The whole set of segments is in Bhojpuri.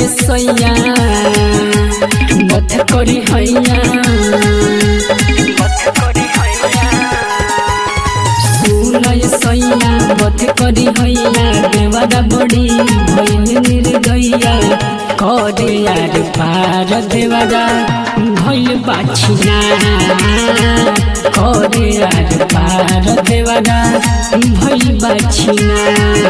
सैया मत करी हैया सुनय सैया मत करी हैया देवरा बड़ी भइल निर्दया करे यार पार देवरा भइल बाछिना करे यार पार देवरा भइल बाछिना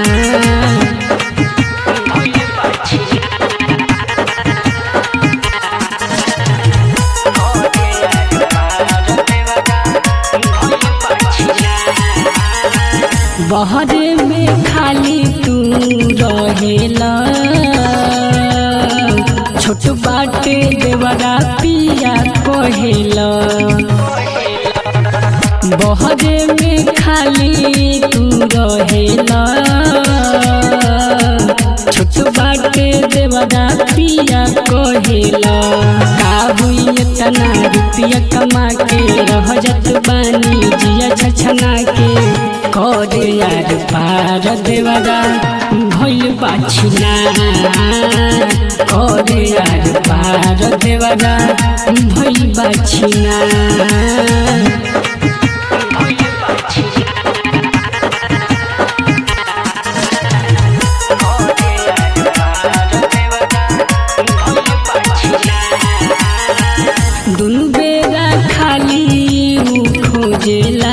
बहरे में खाली तू रहेला छोट बाटे देवरा पिया कहेला बहरे में खाली तू रहेला छोट बाटे देवरा पिया कहेला काबू इतना रुपया कमा के रह जत बानी जिया छछना के करे यार पार देवरा भइल बाछिना करे यार पार देवरा भइल बाछिना दुनु बेरा खाली ऊ खोजेला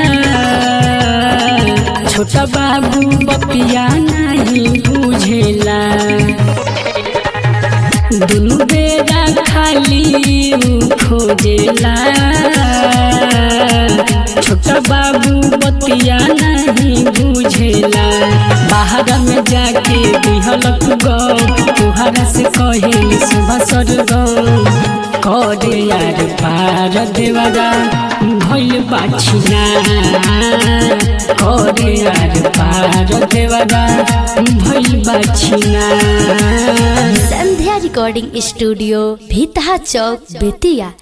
छोटा बाबू बपिया नहीं बुझेला दुनु बेरा खाली ऊ खोजेला छोटा बाबू बतिया नहीं बुझेला बाहर में जाके दिहलक गौ तुहरा से कहेली सुबह सरगम करे यार पार देवरा भइल बाछिना करे यार पार देवरा भइल बाछिना संध्या रिकॉर्डिंग स्टूडियो भीतहा चौक बेतिया